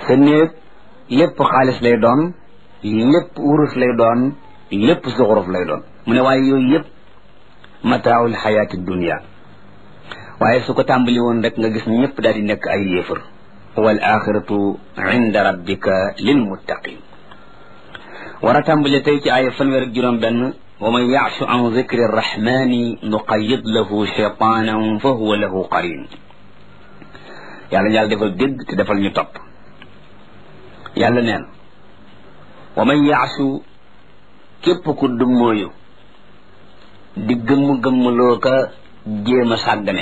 sa néeg lépp xaalis lay doon lépp wurus lay doon lépp suxuruf lay doon mu ne waaye yooyu yëpp mataawul xayaati dunia waaye su ko tàmbali woon rek nga gis ñëpp daal di nekk ay yéefar wal axiratu inda rabbika lil muttaqin war a tàmbali tey ci aaya fanweer ak juróom benn wa man yaashu an zikri rrahmani nuqayid lahu cheytaanan fa huwa lahu qarin yàlla yàlla defal dégg te defal ñu topp yàlla neen wa man yaashu képp ku dummóoyu di gëmm-gëmmloo ka jéem a sàggane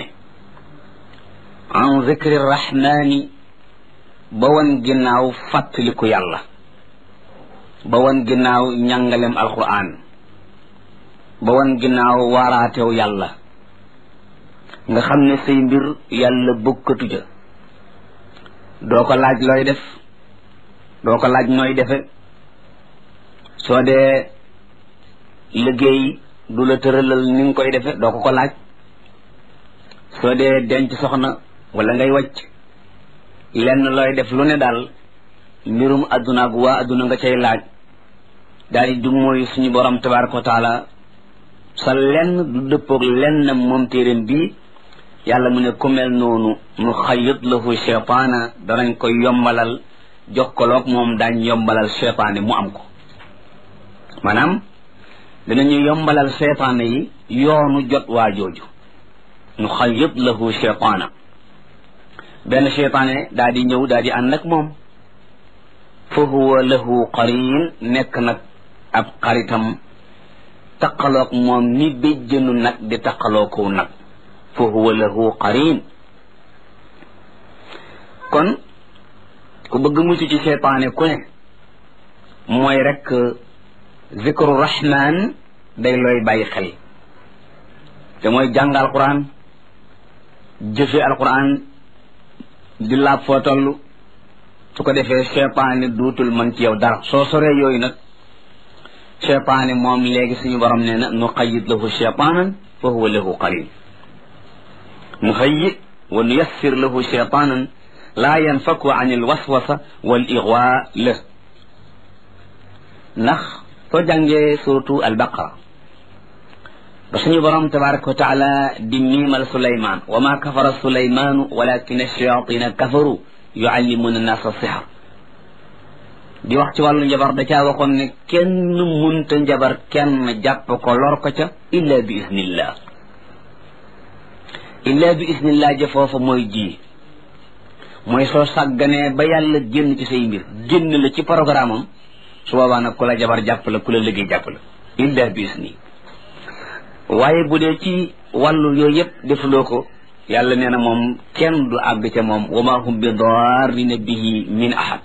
an zikri rahmani ba wan ginnaaw fàttaliku yàlla ba wan ginnaaw njàngalem alquran ba wan ginnaaw waaraatew yàlla nga xam ne say mbir yàlla bokkatu ja doo ko laaj looy def doo ko laaj nooy defe soo dee liggéey du la tëralal ni nga koy defe doo ko ko laaj soo dee denc soxna wala ngay wàcc lenn looy def lu ne daal mbirum adduna ak waa adduna nga cay laaj daal di du mooy suñu borom tabaraka wa taala sa lenn du dëppoog lenn moom téeréem bii yàlla mu ne ku mel noonu nu xayit lahu cheytaana danañ koy yombalal jox ko loog moom daañ yombalal cheytaane mu am ko maanaam dinañu yombalal cheytaane yi yoonu jot waa jooju nu xayit lahu cheytaana benn cheytaane daa di ñëw daa di ànd ak moom fa huwa lahu qarin nekk nag ab xaritam taqaloog moom ni béjjënu nag di taqaloo kow nag fa huwa lahu qarin kon ku bëgg mucc ci cheytaane ku ne mooy rek zikru rahman day looy bàyyi xel te mooy jàng alquran jëfe alquran di laab foo toll su ko defee cheytaane duutul mën ci yow dara soo soree yooyu nag cheytaane moom léegi suñu borom nee na nu qayid lahu cheytaanan fa huwa lahu qarin nu hayyi wa nu yassir lahu cheytaanan laa yanfaku an il waswasa wal igwa la ndax soo jàngee suratu albaqara ba suñu borom tabaraka wa taala di miimal suleymaan wa ma kafara suleymaanu walakin ash-shayatina kafaru yuallimuna nasa sixar di wax ci wàllu njabar da caa waxoon ne kenn munta njabar kenn jàpp ko lor ko ca illa bi isnillah illa bi isnillah ja foofa mooy ji mooy soo sàgganee ba yàlla génn ci say mbir génn la ci programme am su boobaa nag ku la jabar jàpp la ku la liggéey jàpp la illa bi isni waaye bu dee ci wàllu yooyu yëpp defuloo ko yàlla nee na moom kenn du àgg ca moom wa ma hum bi darrina bihi min ahad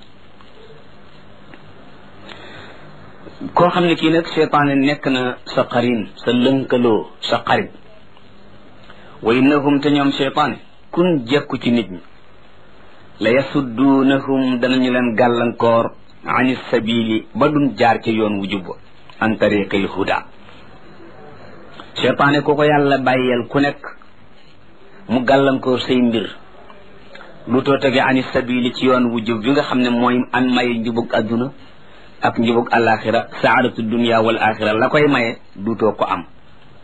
koo xam ne kii nag cheytaane nekk na sa qarin sa lënkaloo sa xarit wa innahum te ñoom cheytaane kun jekku ci nit ñi la yasudduunahum danañu leen gàllankoor ani sabili ba dun jaar ca yoon wu jubba an tariqil huda cheytaane ku ko yàlla bàyyeel ku nekk mu gàllankoor say mbir lu too tege ani sabili ci yoon wu jub bi nga xam ne mooy an maye njubug adduna ak njubug alaxira saadatu dunia wal axira la koy maye duutoo ko am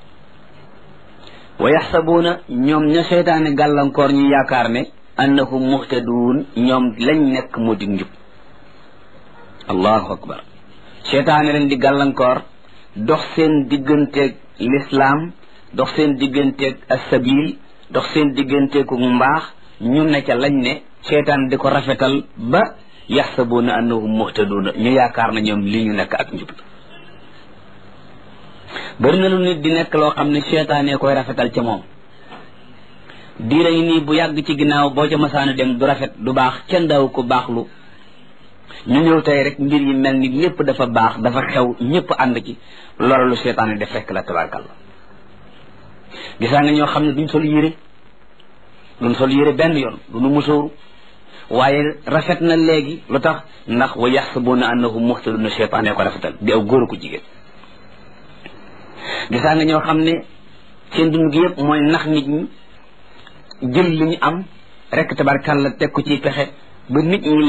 wa yaxsabuuna ñoom ña seytaane gàllankoor ñu yaakaar ne annahum muhtaduun ñoom lañ nekk moo dig njub allahu akbar seytaane leen di gàllankoor dox seen digganteeg lislaam dox seen digganteeg asabil dox seen digganteeku mbaax ñu ne ca lañ ne seytaan di ko rafetal ba yaxsabuuna annahum muhtaduuna ñu yaakaar na ñoom li ñu nekk ak njub bëri na lu nit di nekk loo xam ne seytaane koy rafetal ca moom diira ngi nii bu yàgg ci ginnaaw boo ca masaana dem du rafet du baax kenn daaw ko baaxlu ñu ñëw tey rek mbir yi mel ni lépp dafa baax dafa xew ñëpp ànd ci loolu lu seytaane def fekk la tabarkalla gisaa nga ñoo xam ne duñ sol yére duñ sol yére benn yoon duñu musóoru waaye rafet na léegi lu tax ndax wa yaxsabuuna annahum muhtaduna seytaane ko rafetal di aw góor ko jigéen gisaa nga ñoo xam ne seen dund gi yëpp mooy nax nit ñi jël li ñu am rek tabarkalla teg ko ci pexe ba nit ñi